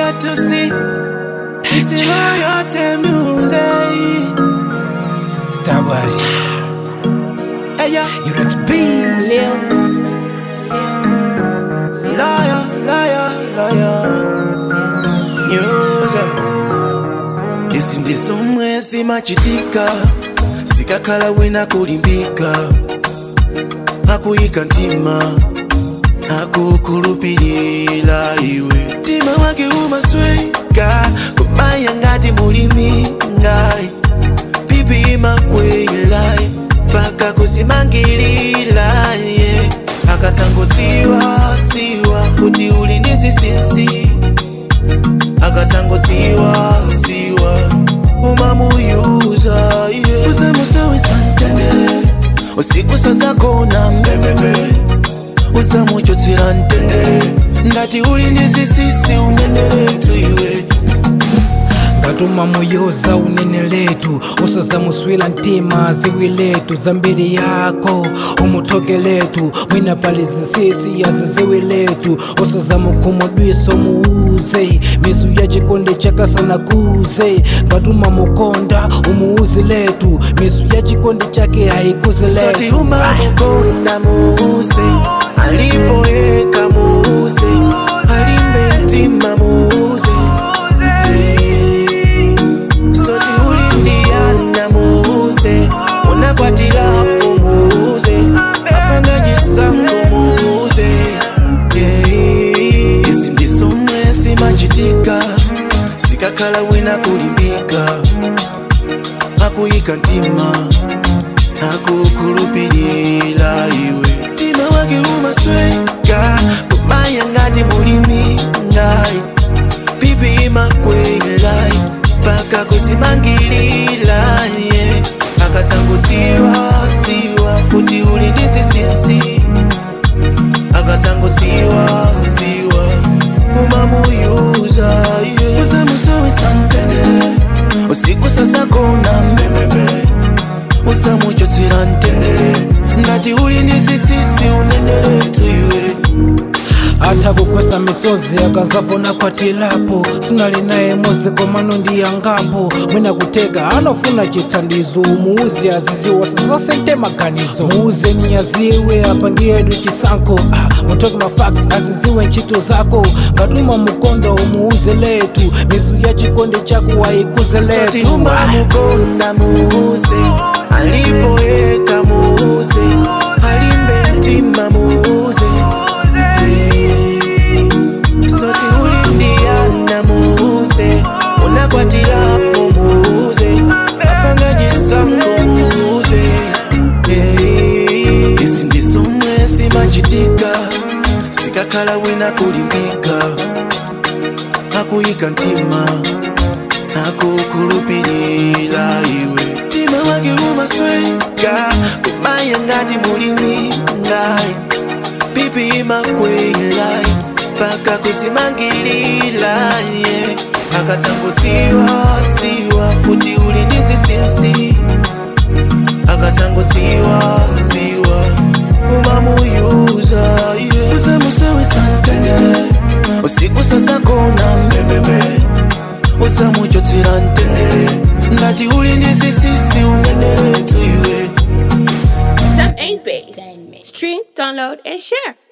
here to see. This is royalty music. Starboy, Hey, yeah. Urex B. Lil. Liar, liar, liar. Music. Esi ndi somwe simachitika sikakhala wina kulimbika akuyika mtima akukhulupirira iwe mtima wake umasweka kubaya ngati mulimi ngai pipi imakwela paka kusimangilira ye akatsangotsiwa tsiwa kuti uli ndi zinsinsi akatsangotsiwa tsiwa umamuyuza ye usamusowesa mtendere usiku sazakona mbembembe usamuchotsera mtendere ngati uli ndi zinsinsi unenere tuiwe ngatuma muyoza unene letu usazamuswila ntima ziwi letu zambiri yako umutoke letu mwina pali zisisi yazi ziwi letu usazamukhumudwiso muuze mizu ya chikondi chakasana kuze ngatuma mukonda umuuzi letu mizu ya chikondi chake haikuze soti letu umamukonda muuse alipoeka muuse alimbe mtima muuse soti ulindiana muuse unakwatilapo muuse apanga jisango muuse isi ndisomwe simachitika sikakhala wina kulimbika akuyika mtima akukhulupirira iwe mtima wake umasweka kubaya ngati mulimi ngai pipi imakwela paka kusimangilira ye akatsangotsiwa tsiwa kuti uli ndi zinsinsi akatsangotsiwa tsiwa umamuyuza ye usamusowesa mtendere usiku sazakona mbembembe usamuchotsera mtendere ngati uli ndi zinsinsi unenere tuiwe atha kukwesa misozi akazavona kwatilapo sinali naye muziko mano ndiyangapo mwina kutega anofuna chithandizo muuzi aziziwa sasasente maganizo muuze ni aziwe apangiyedu chisankho ah, mutoke mafakt aziziwe ntchito zako ngatuma mukondo umuuze letu mizu ya chikondi chako waikuze soti letu umamukonda muuse alipoeka muuse alimbe mtima muuse soti ulindiana muuse unakwatilapo muuse apanga jisango muuse isi ndisomwe simachitika sikakhala wina kulimbika akuyika mtima akukhulupirira iwe mtima wake umasweka kubaya ngati mulimi ngai pipi imakwela paka kusimangilira ye akatsangotsiwa tsiwa kuti uli ndi zinsinsi akatsangotsiwa tsiwa umamuyuza ye usamusowesa mtendere usiku sazakona mbembembe usamuchotsera mtendere ngati uli ndi zinsinsi unenere tuiwe Some ain't bass. Stream, download, and share.